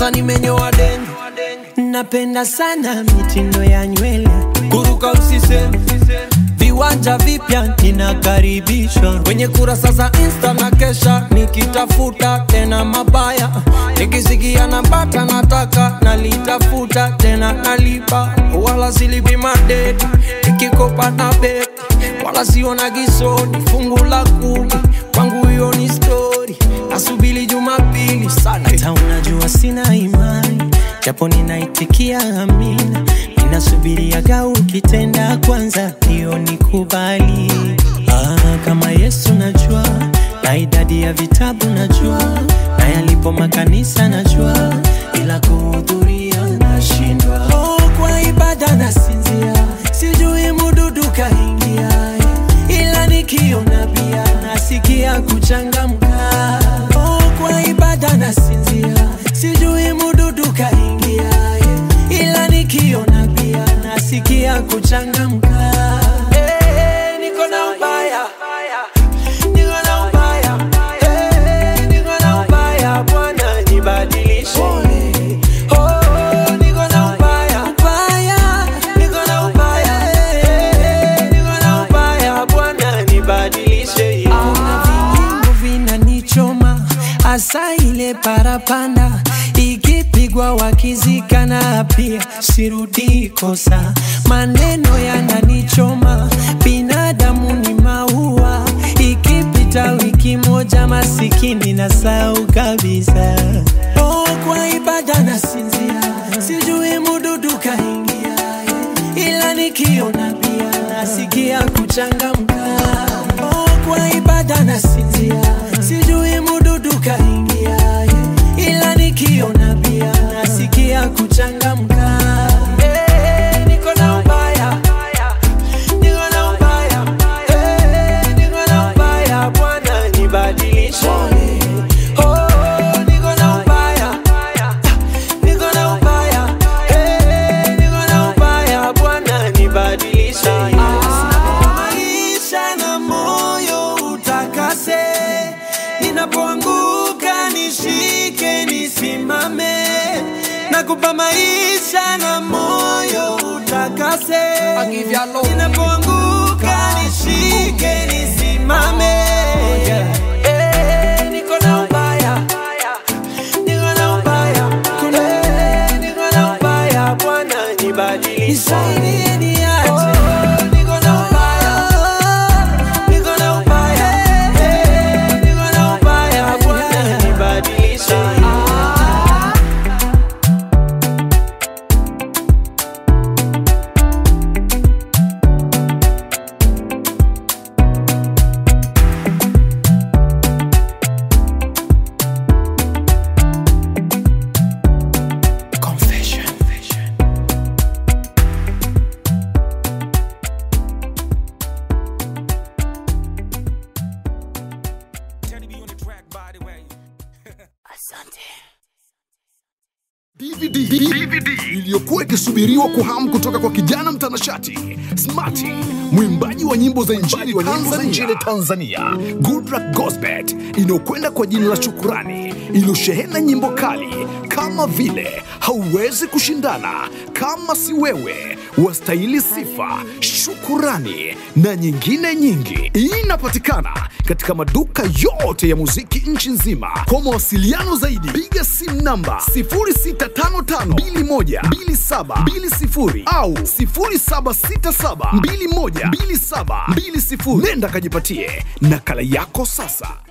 sasa nimenyoa deni napenda sana mitindo ya nywele kuruka usiseme viwanja vipya ninakaribishwa kwenye kurasa za insta na kesha nikitafuta tena mabaya nikisikia napata nataka nalitafuta tena nalipa wala silipi madeti nikikopa na beti wala siona gisoni fungu la kumi kwangu hiyo ni stori nasubili jumapili sana hata unajua sina imani japo ninaitikia amina ninasubiriaga ukitenda kwanza hiyo nikubali ah, kama yesu najua na idadi ya vitabu najua na yalipo makanisa najua ila kuhudhuria nashindwa oh, kwa ibada nasinzia sijui mududu kaingia ila nikiona pia nasikia kuchangamka oh, kwa ibada nasinzia sijui mududu kaingia ila nikiona pia nasikia kuchangamka Eh, niko na ubaya niko na ubaya Eh, niko na ubaya bwana nibadilishe Oh, niko na ubaya ubaya niko na ubaya Eh, niko na ubaya bwana nibadilishe kuna vinyimbo vinanichoma hasa ile parapanda ikipigwa wakizikana pia sirudi kosa maneno yananichoma binadamu ni maua ikipita wiki moja masikini na sau kabisa oh, kwa ibada nasinzia sijui mududu kaingia ila nikiona pia nasikia kuchangamka oh, kwa ibada nasinzia sijui mududu kaingia ila nikiona pia nasikia kuchangamka Eh, niko na ubaya niko na ubaya Eh, niko na ubaya bwana nibadilishe Oh, niko na ubaya niko na ubaya Eh, niko na ubaya bwana nibadilishe maisha na moyo utakase ninapoanguka nishike nisimame nakupa maisha na moyo utakase I give you love. ninapoanguka nishike nisimame Eh, niko na ubaya niko na ubaya Eh, niko na ubaya bwana nibadilishe nisaidie niache niko na ubaya niko na ubaya Eh, niko na ubaya bwana nibadilishe Confession. DVD, DVD iliyokuwa ikisubiriwa kwa hamu kutoka kwa kijana mtanashati Smarty, mwimbaji wa nyimbo za injili Tanzania, nchini Tanzania, Goodluck Gosbet, inayokwenda kwa jina la Shukurani, iliyoshehena nyimbo kali kama vile hauwezi kushindana, kama si wewe, wastahili sifa, shukurani na nyingine nyingi. Inapatikana katika maduka yote ya muziki nchi nzima. Kwa mawasiliano zaidi, piga simu namba 0655212720 au 0767212720. Nenda kajipatie nakala yako sasa.